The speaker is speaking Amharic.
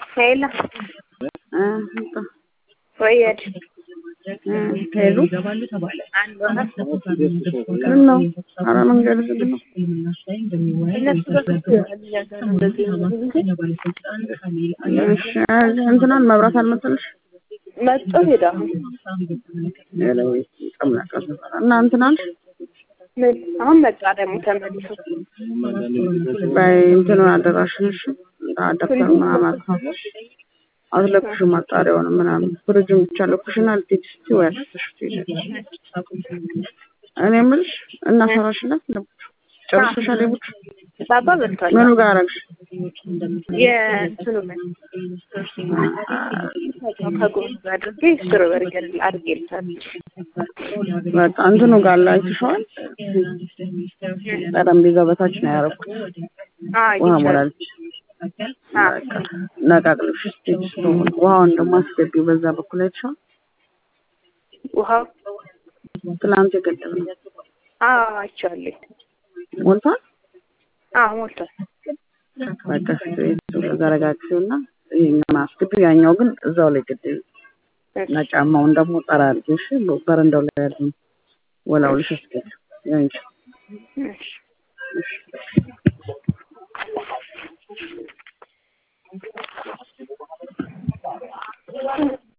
ሄሎ ወየድ ሄሉ አንድ ሆነ ምን ነው? ኧረ መንገድ ዝግ ነው። እነሱ በፊት እንደዚህ እሺ እንትናን መብራት አልመሰለሽ መጡ ሄዳ ሄሎ ጨምላቃ እና እንትናን ምን አሁን መጣ ደግሞ ተመልሶ በይ እንትኑን አደራሽን እሺ አዳፕተር ምናምን አጥፋ አትለኩሽ ማጣሪያውን ምናምን ፍሪጁን ብቻ ለኩሽና ልትሄጂ ስትይ ወይ አስበሽ ትሄጃለሽ። እኔ የምልሽ እናሰራሽላት ለቡቹ ጨርሰሻል? የቡቹ ባባ በልቷል። ምኑ ጋር አደረግሽ? የእንትኑ ምን ከጎን አድርጌ ሽሮ በርገር አድርጌልታለሁ። በቃ እንትኑ ጋር ላይ አይተሽዋል? ጠረጴዛው በታች ነው ያደረኩት። ውሃ ሞላልች። በቃ ነቃቅልሽ ስትሄጂ ስለሆነ ውሃውን ደግሞ አስገቢው በዛ በኩል አይተሽዋል? ውሃው ትናንት የገደብነው አይቼዋለሁ። ሞልቷል። አዎ ሞልቷል። በቃ ዘረጋግፊውና ይሄኛውን አስገቢው፣ ያኛው ግን እዛው ላይ ግድል እና ጫማውን ደግሞ ጠራ አድርጊው። እሺ በረንዳው ላይ ያለው ወላውልሽ አስገቢው ያንቺ እሺ